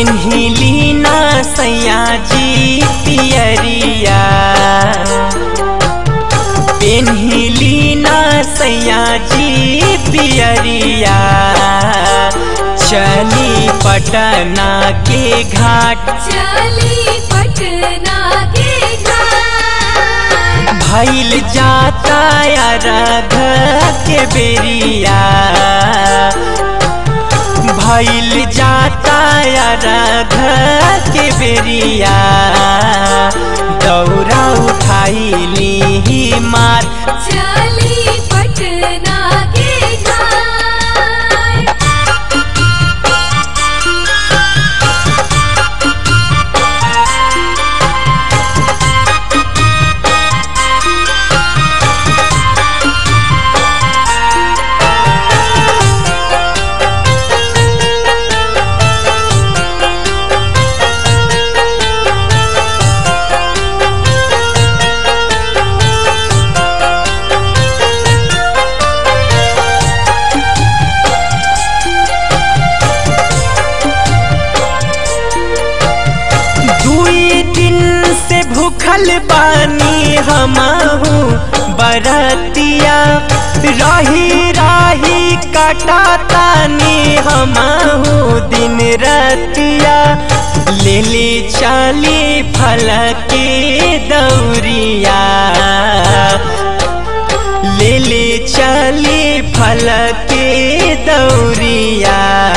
पेन्हिली ना सैया जी पियरिया पेन्हिली ना सैया जी पियरिया चली पटना के घाट चली पटना के घाट भैल जाता रघ के बेरिया भैल जाता रघ के बेरिया दौरा उठाइली मात चली पटना के घाट दुई दिन से भूखल बानी हमहू बरतिया रही राही काटा तानी हमहू दिन रतिया ले ली चली फल के दौरिया ले ले चली फल के दौरिया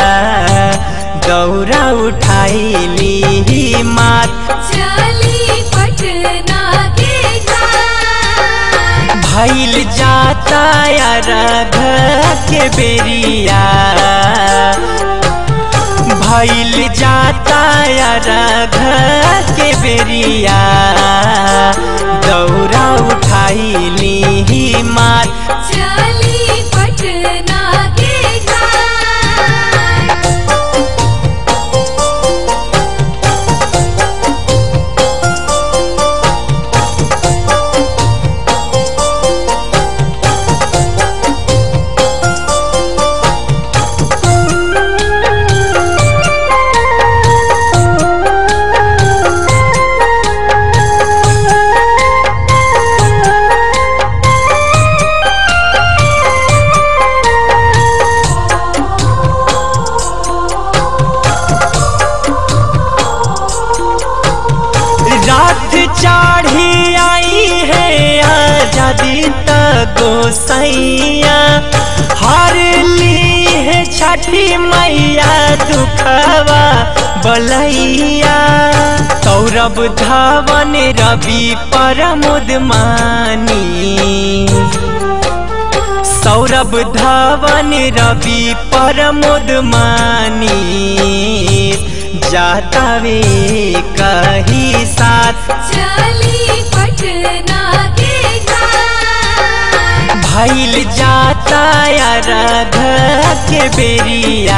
दौरा उठाइली मात चली पटना के घाट भैल जाता रघ के बेरिया भैल जाता रघ के बेरिया दौरा उठाइली मात चली पटना के घाट रात चाढ़ी आई है आजादी त गोसैया हर ली है छठी मैया दुखवा बलैया सौरभ धवन रवि परमुद मानी सौरभ धवन रवि परमुद मानी जाता वे कही साथ चली पटना के घाट भैल जाता रघ के बेरिया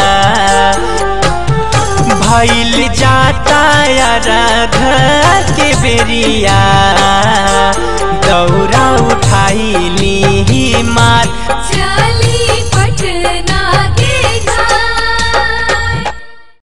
भैल जाता रघ के बेरिया दौरा उठाइली मात चली